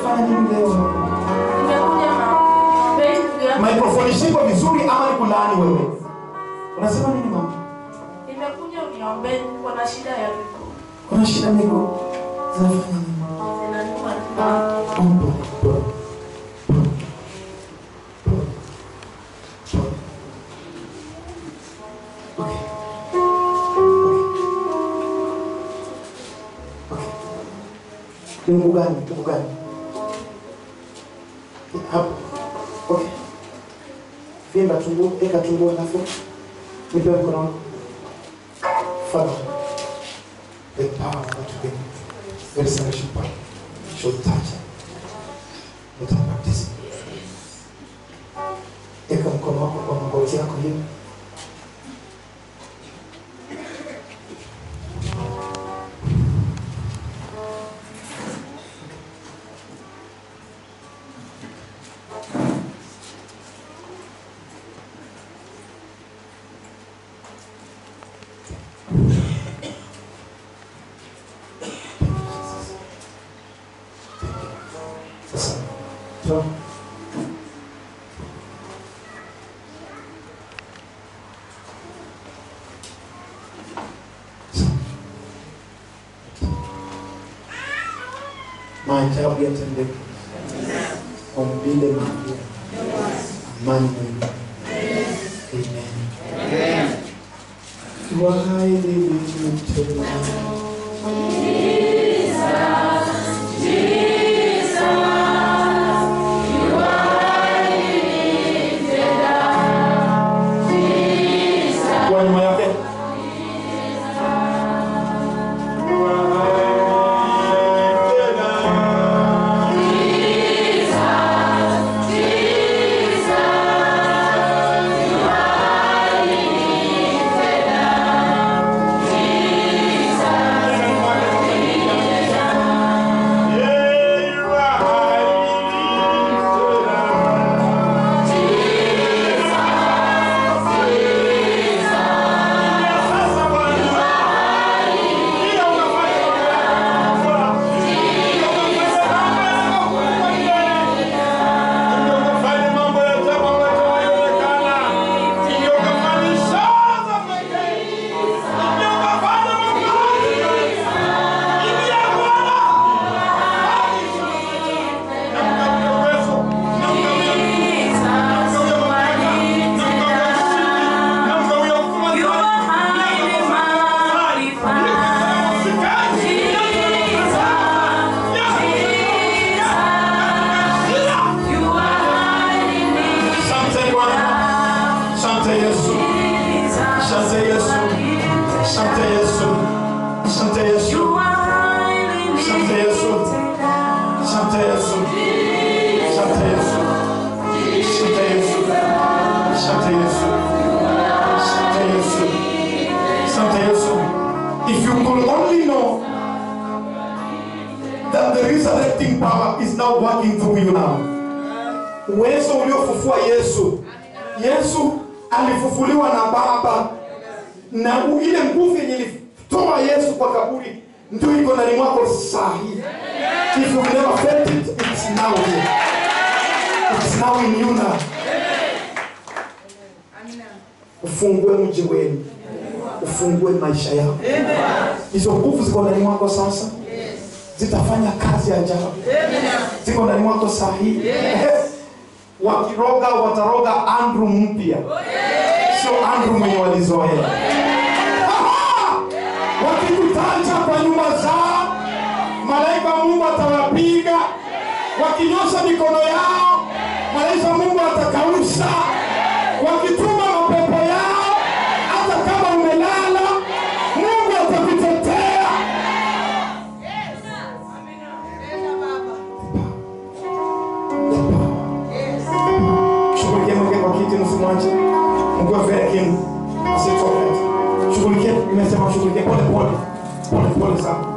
unafanya nini leo? Nimekuja na benki ya Microphone shiko vizuri ama ni kulaani wewe? Unasema nini mama? nimekuja uniombee, niko na shida ya miguu. Kuna shida miguu zinafanya nini? Zinaniuma tu. Umbo. Okay. Okay. Ni mguu gani? Mguu gani? Hapo. Okay. Vimba tumbo, eka tumbo alafu nipe mkono wangu. Father, the power that you give, the resurrection power, should touch him. Let him baptism. Eka mkono wako kwa magoti yako hivi. Sasa, toa. Maajabu yatendeke. Umbile Maria. Amani mwema. Amen. Wahai nilimtema. Kwa nyuma yake. Asante Bwana. Asante Yesu. Asante Yesu. Asante Yesu. Asante Yesu. Asante Yesu. Asante Yesu. Asante Yesu. Asante Yesu. Asante Yesu. Asante Yesu. Asante Yesu. If you could only know that the resurrecting power is now working through you now. Uwezo uliofufua Yesu. Yesu alifufuliwa na Baba na u- ile nguvu yenye ilitoa Yesu kwa kaburi ndio iko ndani mwako saa hii. If you never felt it, it's now here. It's now in you now. Ufungue mji wenu, ufungue maisha yako. Hizo nguvu ziko ndani mwako sasa, zitafanya kazi ajabu, ziko ndani mwako saa hii. Wakiroga wataroga Andrew mpya, sio Andrew mwenye walizoea. Aha! Wakikutaja kwa nyumba zao, malaika wa Mungu atawapiga. Wakinyosha mikono yao, malaika wa Mungu atakausha. Wakituma mapepo yao, hata kama umelala, Mungu atakutetea. Shughulikia mweke kwa kiti, msimwache. Mungu aveke asitoke. Shughulikia, nimesema shughulikia pole pole, pole pole sana.